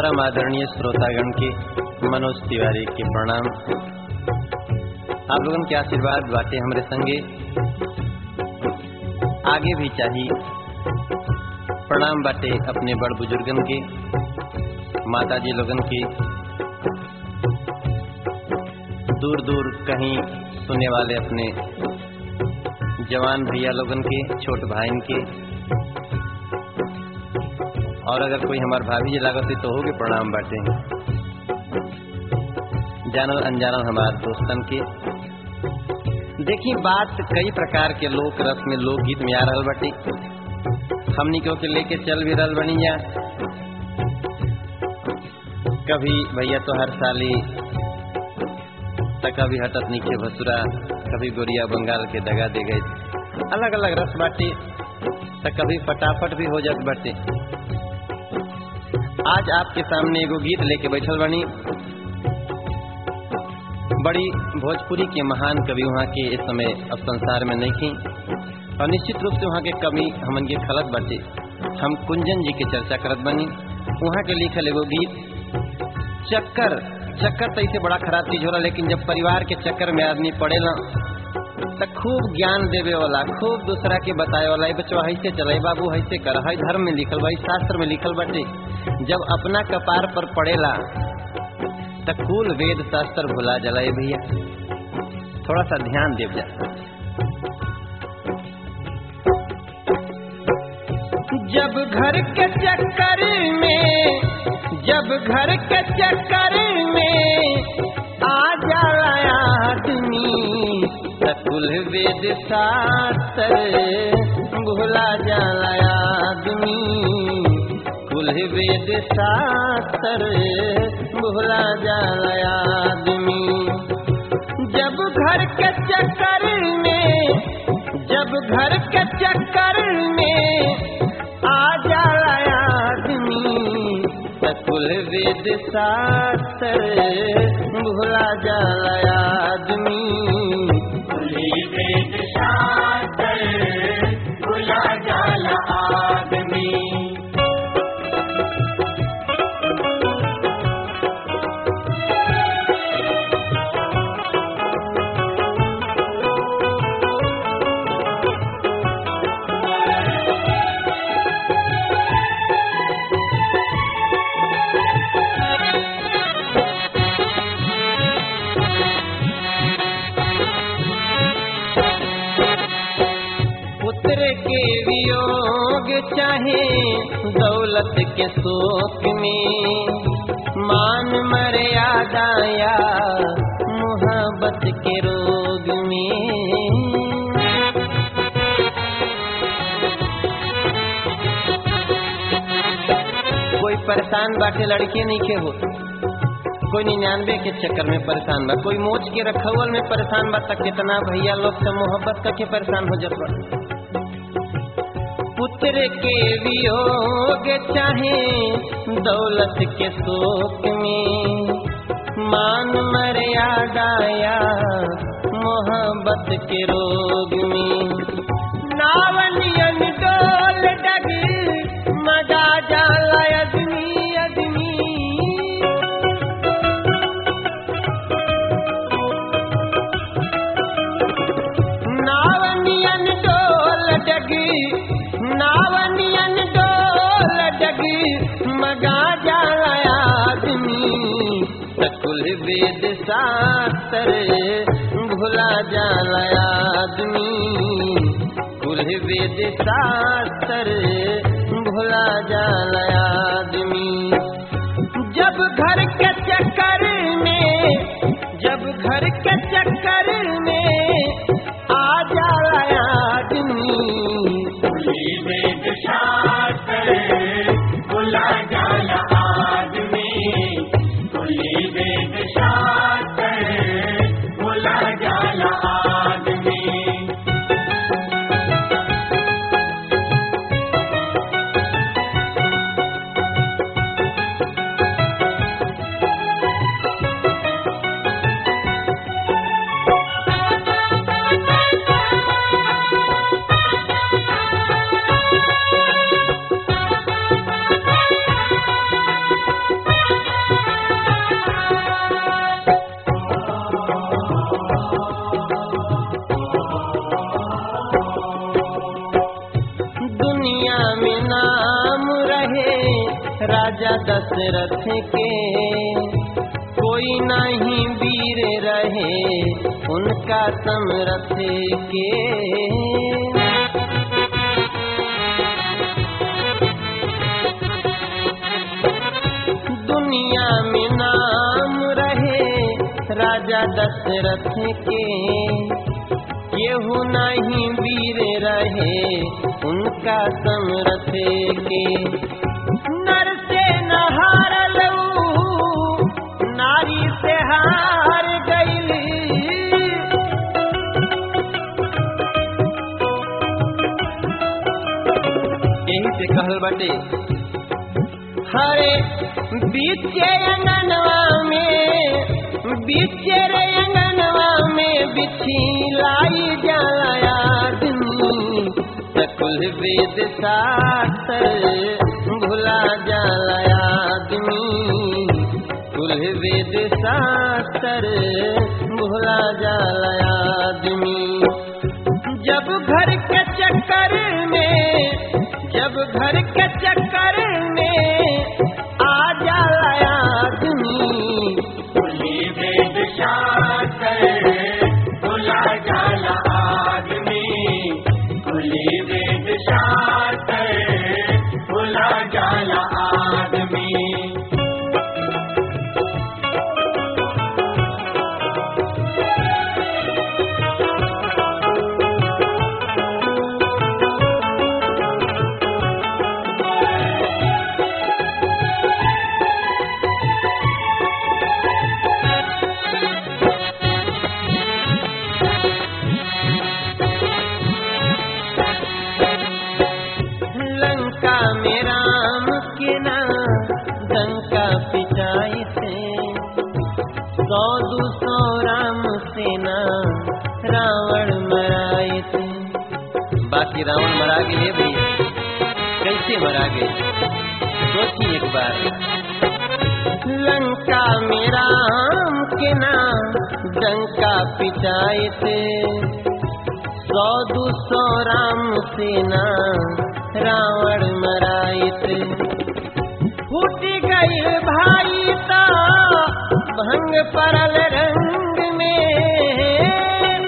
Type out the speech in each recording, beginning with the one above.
परम आदरणीय श्रोतागण के मनोज तिवारी के प्रणाम आप लोगन के आशीर्वाद बाटे हमरे संगे आगे भी चाहिए प्रणाम बाटे अपने बड़ बुजुर्गन के माता जी लोगन के दूर दूर कहीं सुनने वाले अपने जवान भैया लोगन के छोट भाईन के और अगर कोई हमार भाभी जी लागत है तो होगे प्रणाम बाटे जानल अनजानल हमार दोस्तन के देखी बात कई प्रकार के लोक रस में लोकगीत में आ रहल बाटे हमनी को के लेके चल भी रहल बनी जा कभी भैया तो हर साली तक कभी हटत नीचे भसुरा कभी गोरिया बंगाल के दगा दे गए अलग अलग रस बाटे तो कभी फटाफट भी हो जात बाटे आज आपके सामने एगो गीत लेके बैठल बनी बड़ी भोजपुरी के महान कवि वहाँ के इस समय अब संसार में नहीं थी और निश्चित रूप से वहाँ के कवि हमन के खलत बाटे हम कुंजन जी के चर्चा करत बनी वहाँ के लिखल एगो गीत चक्कर चक्कर तो इसे बड़ा खराब चीज होला लेकिन जब परिवार के चक्कर में आदमी पड़ेला तो खूब ज्ञान देवे वाला खूब दूसरा के बताए वाला बच्चवा ऐसे चले बाबू ऐसे कर है धर्म में लिखल बा शास्त्र में लिखल बाटे जब अपना कपार पर पड़ेला तो कुल वेद शास्त्र भुला जला भैया थोड़ा सा ध्यान देव जा जब घर के चक्कर में जब घर के चक्कर में आ जाला आदमी कुल वेद शास्त्र भुला जाला आदमी कुल वेद शास्त्र भुला जाला आदमी जब घर के चक्कर में जब घर के चक्कर में आ जाला आदमी कुल वेद शास्त्र भुला जाला आदमी वेद शास्त्र भुला जाला आदमी पुत्र के वियोग चाहे दौलत के शोक में मान मर्यादा या मोहब्बत के रोग में कोई परेशान बाटे लड़के नहीं के हो कोई निन्यानवे के चक्कर में परेशान बा कोई मोच के रखवल में परेशान बा तक कितना भैया लोग से मोहब्बत करके परेशान हो जात बा पुत्र के वियोग चाहे दौलत के शोक में मान मर्यादा या मोहब्बत के रोग में नावनियन डोल डग मजा जाला अदमी अदमी नावनियन डोल डगी नावनियन डोल डगी मगा जाला आदमी कुल वेद शास्त्र भुला जाला आदमी कुल वेद शास्त्र भुला जाला आदमी जब घर के चक्कर में जब घर के चक्कर में आ जाला आदमी वेद शास्त्र भुला जाला आदमी वेद शास्त्र भुला जाला आदमी राजा दशरथ के कोई नहीं वीर रहे उनका समरथ के दुनिया में नाम रहे राजा दशरथ के केहू नहीं वीर रहे उनका समरथ के नर से नहार लऊ नारी से हार गईली यही से कहल बाटे हरे बीचे अंगनवा में बीचे रे अंगनवा में बिछी लाई जाला आदमी सकुल वेद शास्त्र भुला जाला आदमी कुल वेद शास्त्र भुला जाला आदमी जब घर के चक्कर में जब घर के चक्कर में आ जाला आदमी कुली वेद शास्त्र भुला जाला आदमी कुली वेद शास्त्र भुला जाला आदमी लंका में राम के ना लंका पिटाई से सौ दू सौ राम सेना रावण मराए थे बाकी रावण मरा गए भैया कैसे मरा गए सोचिए एक बार लंका में राम के ना डंका पिटाए थे सौ दू सौ राम सेना रावण मराइत फूट गई भाई ता भंग परल रंग में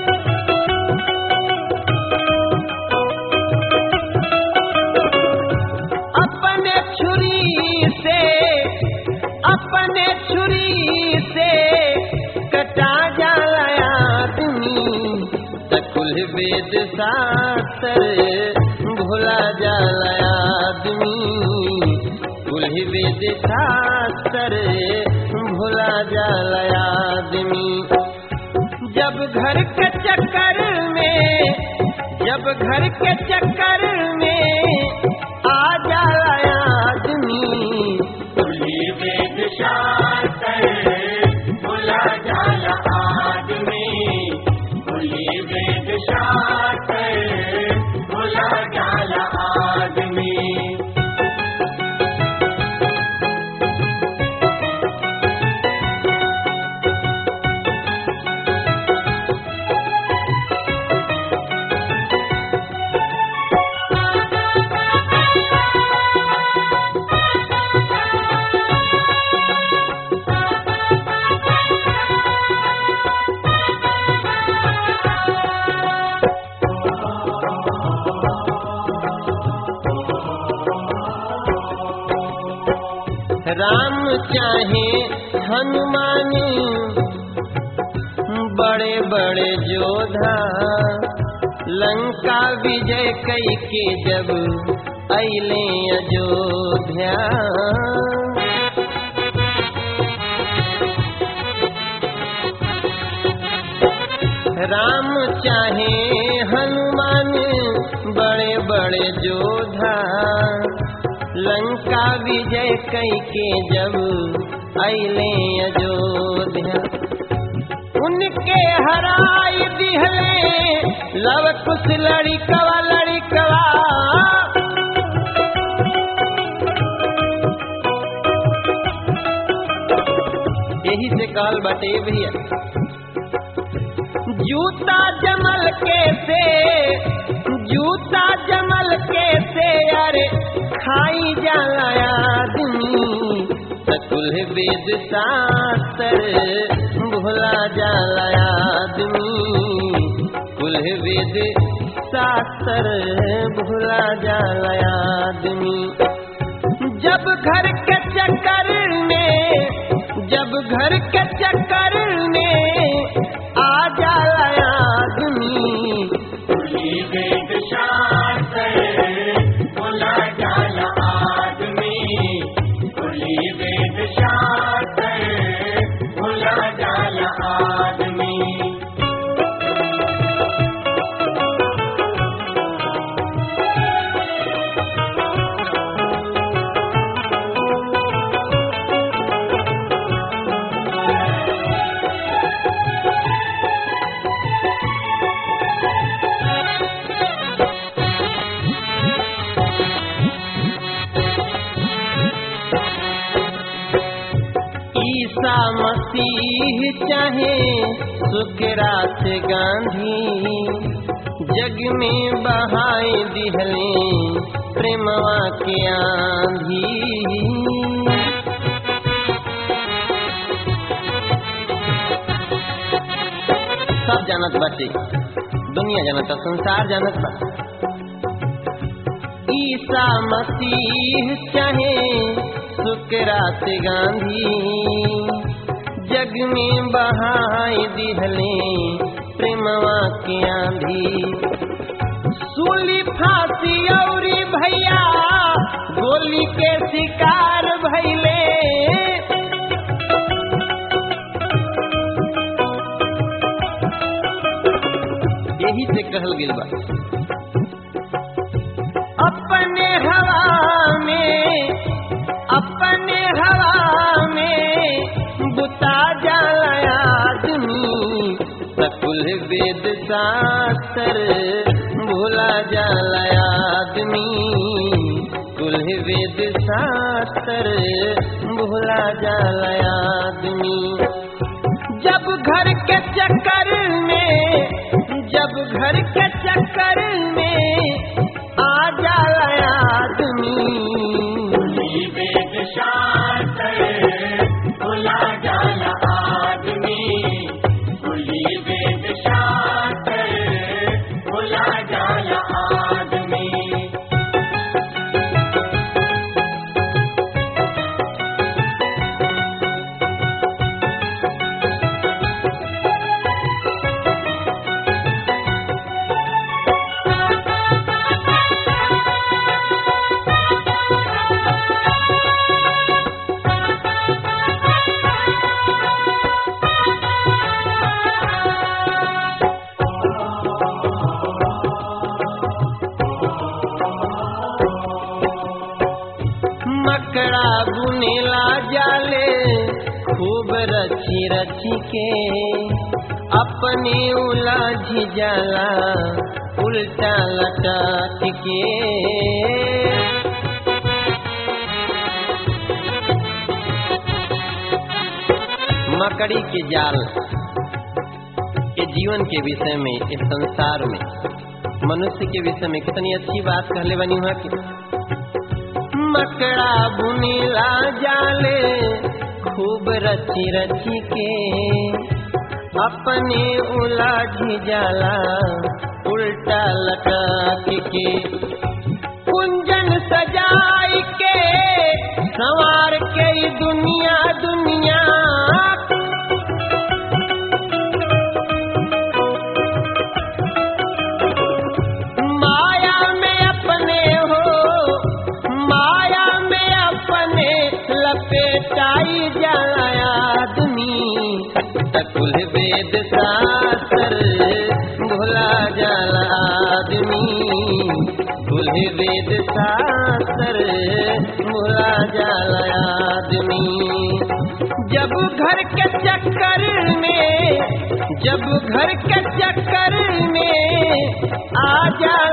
अपने छुरी से अपने छुरी से कटा जाला आदमी सकुल वेद शास्त्र भुला जाला आदमी कुल वेद शास्त्र भुला जाला आदमी जब घर के चक्कर में जब घर के चक्कर में आ जाला आदमी कुली वेद शास्त्र भुला जाला आदमी कुली वेद शास्त्र भुला जाला आदमी राम चाहे हनुमान बड़े बड़े जोधा लंका विजय कई के जब अले अयोध्या राम चाहे हनुमान बड़े बड़े जोधा लंका विजय कई के जब अले अयोध्या उनके हराई दिहले लव कुछ लड़िकवा लड़िकवा यही से काल बटे भैया जूता जमल के से जूता जमल के से अरे खाई जाला आदमी कुल वेद शास्त्र भुला जाला आदमी कुल वेद शास्त्र भुला जाला आदमी जब घर के चक्कर में जब घर के चक्कर में आ जाला आदमी कुली वेद शास्त्र भुला जाला आदमी कुली वेद शास्त्र भुला जाला आदमी ईसा मसीह चाहे सुकरात गांधी जग में बहाए दिहले प्रेमवा के आंधी सब जानत बाटे दुनिया जानता संसार जानत बा ईसा मसीह चाहे सुकरात गांधी जग में बहाए दिहले प्रेमवा के आंधी सूली फांसी औरी भैया गोली के शिकार भैले यही से कहल गेल बा अपने हवा में अपने हवा में बुता जाला आदमी सकुल वेद शास्त्र भूला जाला आदमी कुल वेद शास्त्र भूला जाला आदमी जब घर के चक्कर में जब घर के चक्कर में आ जाला आदमी कुली वेद शास्त्र भुला जाला आदमी कुली वेद शास्त्र भुला जाला आदमी मकड़ा बुनेला जाले खूब रची रची के अपने उलझ जाला उल्टा लटक के मकड़ी के जाल के जीवन के विषय में इस संसार में मनुष्य के विषय में कितनी अच्छी बात कहले बनी हुआ कि मकड़ा बुनीला जाले खूब रची रची के अपने उलाझ जाला उल्टा लटक के कुंजन सजाई के संवार के ई दुनिया दुनिया माया में अपने हो माया में अपने लपेटाई जाला आदमी तकुल वेद शास्त्र भुला जाला आदमी कुल वेद शास्त्र भुला जाला आदमी जब घर के चक्कर में जब घर के चक्कर में आ जा